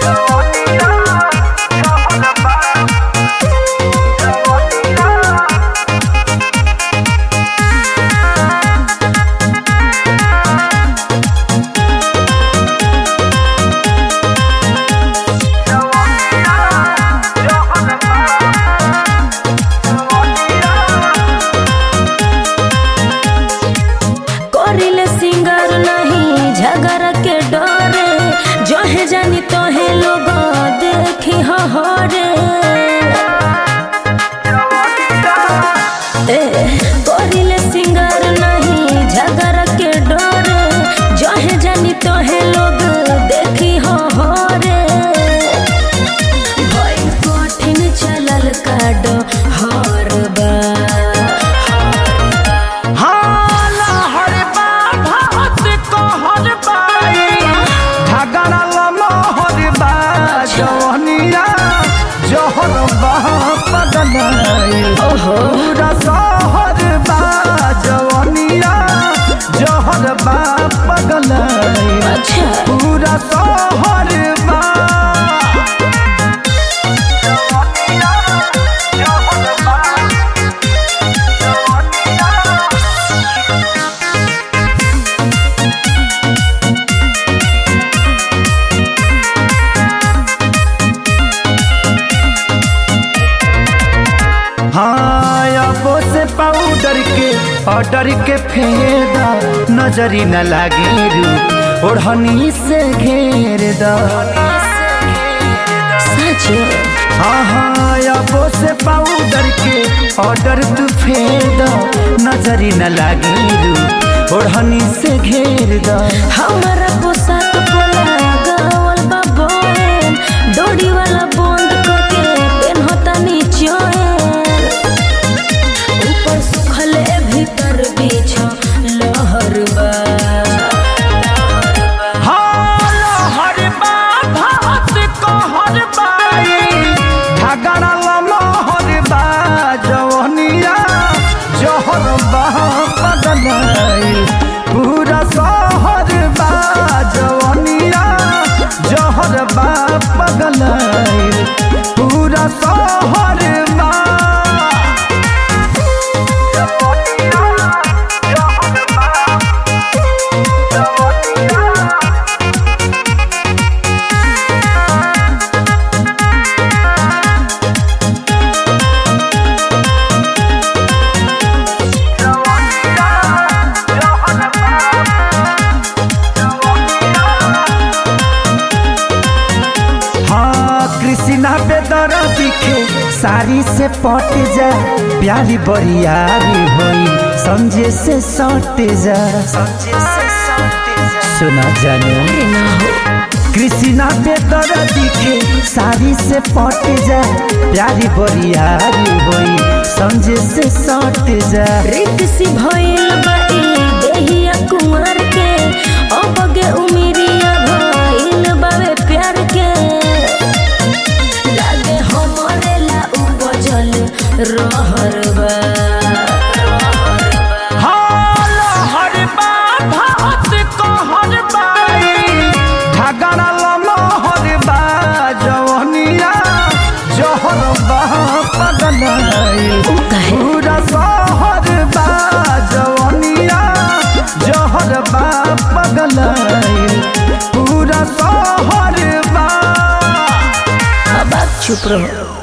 करिले सिंगर नहीं झगड़ के डरे जहे जानी तोहे लोग देखी हरे ए करिले सिंगर नहीं झगड़ के डरे जहे जानी तोहे लोग देखी हरे भइल कठिन चलल काडो हर बा हाला हर बा भात को हर बाई झगड़ा लमा हर बा जवनिया जहर बा पगलाई ओहो पूरा शहर बा जवनिया जहर बा पगलाई अच्छा पूरा शहर बा हाँ अबो से पाउडर के ऑर्डर के फेदा नजरी न लागे रू ओढ़नी से घेर दा सच हाँ हाँ अबो से पाउडर के ऑर्डर तू फेदा नजरी न लागे रू ओढ़नी से घेर दा हमारा पोशाक पोला गावल बा बोन डोरी वाला बंद करके पेन होता नीचोन ऊपर सुखले भीतर बीछ लहर बा हाँ हर बा भात को हर बाई झगड़ा लमा हर बा जवनिया जहर बा पगलाई पूरा शहर बा जवनिया जहर बा पगलाई पूरा शहर बा हाँ कृष्णा बेदर दिखे साड़ी से पट जा प्यारी बरियारी होई समझे से सट जा सुना जानो अरे ना हो कृष्णा बेदर दिखे साड़ी से पट जा प्यारी बरियारी होई समझे से सट जा रित सी भइल बा ई देहिया कुंवर के अबगे उमिरिया भइल बावे प्यार के लागे हमरे ला उपजल रहर बा हाला हर बा भात को हर बाई झगड़ा लमा हर बा जवनिया जहर बा पगलाई उ काहे? पूरा शहर बा जवनिया जहर बा पगलाई पूरा शहर बा अब आप चुप रहो